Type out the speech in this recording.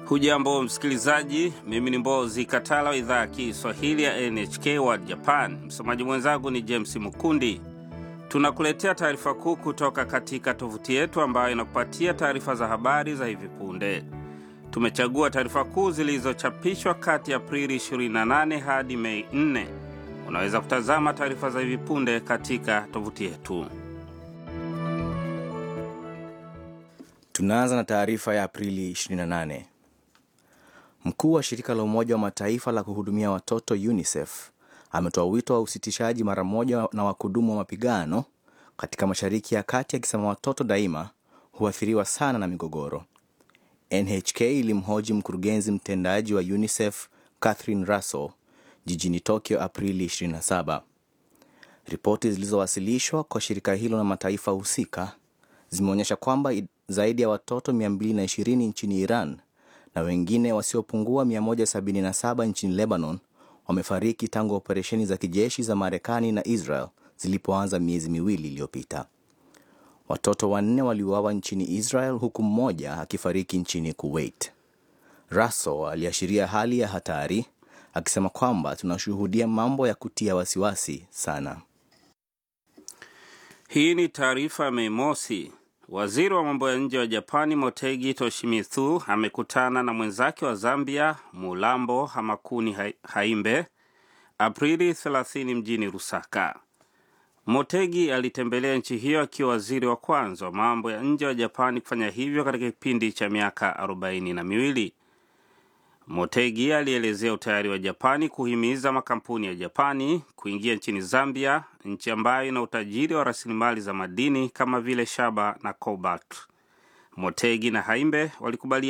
Hujambo msikilizaji, mimi ni Mbozi Katala wa idhaa ya Kiswahili ya NHK World Japan. Msomaji mwenzangu ni James Mukundi. Tunakuletea taarifa kuu kutoka katika tovuti yetu ambayo inakupatia taarifa za habari za hivi punde. Tumechagua taarifa kuu zilizochapishwa kati ya Aprili 28 hadi Mei 4. Unaweza kutazama taarifa za hivi punde katika tovuti yetu. Tunaanza na taarifa ya Aprili 28. Mkuu wa shirika la Umoja wa Mataifa la kuhudumia watoto UNICEF ametoa wito wa usitishaji mara moja na wakudumu wa mapigano katika Mashariki ya Kati, akisema watoto daima huathiriwa sana na migogoro. NHK ilimhoji mkurugenzi mtendaji wa UNICEF Catherine Russell jijini Tokyo Aprili 27. Ripoti zilizowasilishwa kwa shirika hilo na mataifa husika zimeonyesha kwamba zaidi ya watoto 220 nchini Iran na wengine wasiopungua 177 nchini Lebanon wamefariki tangu operesheni za kijeshi za Marekani na Israel zilipoanza miezi miwili iliyopita. Watoto wanne waliuawa nchini Israel huku mmoja akifariki nchini Kuwait. Russell aliashiria hali ya hatari akisema kwamba tunashuhudia mambo ya kutia wasiwasi sana. Hii ni taarifa ya Mei Mosi. Waziri wa mambo ya nje wa Japani Motegi Toshimitsu amekutana na mwenzake wa Zambia Mulambo Hamakuni Haimbe Aprili 30 mjini Lusaka. Motegi alitembelea nchi hiyo akiwa waziri wa kwanza wa mambo ya nje wa Japani kufanya hivyo katika kipindi cha miaka arobaini na miwili. Motegi alielezea utayari wa Japani kuhimiza makampuni ya Japani kuingia nchini Zambia, nchi ambayo ina utajiri wa rasilimali za madini kama vile shaba na cobalt. Motegi na Haimbe walikubalia